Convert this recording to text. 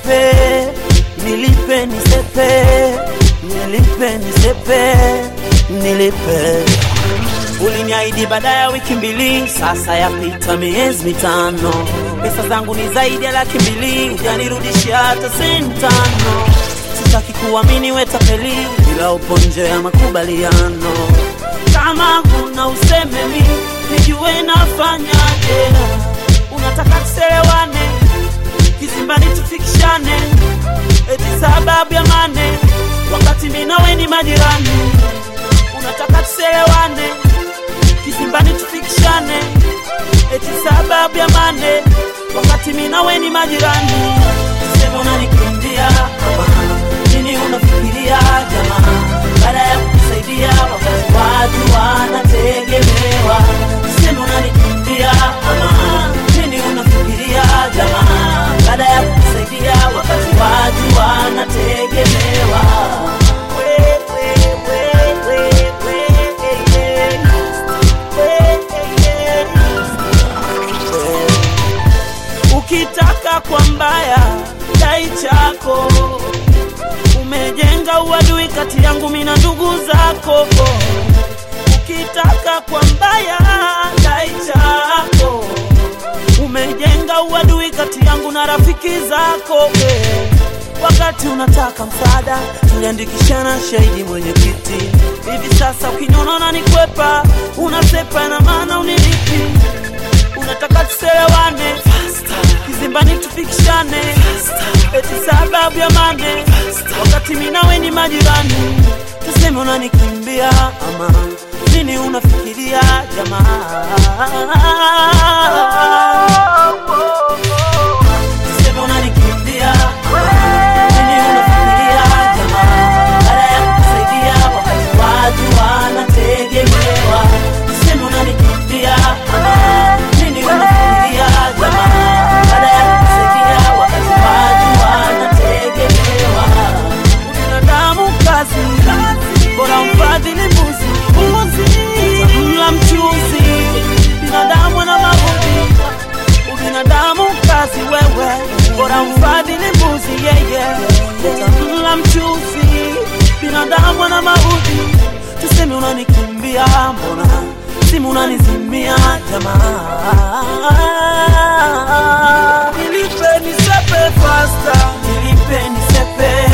nisepe, nilipe nisepe, nilipe nisepe, nilipe. Uliniahidi baada ya wiki mbili, sasa yapita miezi mitano. Pesa zangu ni zaidi ya laki mbili, hujanirudishia hata senti tano. Sitaki kuamini we tapeli, ila upo nje ya makubaliano. Kama huna useme mi nijue nafanyaje. Unataka tuselewane, kizimbani tufikishane, eti sababu ya mane, wakati mi nawe ni majirani. Unataka tuselewane, kizimbani tufikishane, eti sababu ya mane, wakati mi nawe ni majirani. Sema unanikimbia ama nini unafikiria jamaa, baada ya kukusaidia wakati watu wanategemewa. Sema unanikimbia ama nini unafikiria jamaa, baada ya kukusaidia wakati watu wanategemewa. We, we, we, we, we, yeah. We, yeah. Ukitaka kwa mbaya dai chako, umejenga uadui kati yangu mimi na ndugu zako. Ukitaka kwa mbaya dai chako, umejenga uadui kati yangu na rafiki zako. Wakati unataka msaada, tuliandikishana shahidi mwenyekiti. Hivi sasa ukiniona na nikwepa, unasepa na maana unilipi unataka tuselewane kizimbani tufikishane eti sababu ya mane wakati mi nawe ni majirani tuseme unanikimbia ama nini unafikiria jamaa tuseme unanikimbia nini unafikiria jamaa baada ya kukusaidia wakati watu wanategemewa tuseme unanikimbia nini unafikiria jamaa baada ya kukusaidia wakati watu wanategemewa binadamu kazi bora mfadhili mbuzi mla mchuzi binadamu na mabudi ubinadamu kazi wewe bora mfadhili mbuzi yeye utamla mchuzi binadamu na maudhi tuseme unanikimbia mbona simu unanizimia jamaa nilipe nisepe fasta nilipe nisepe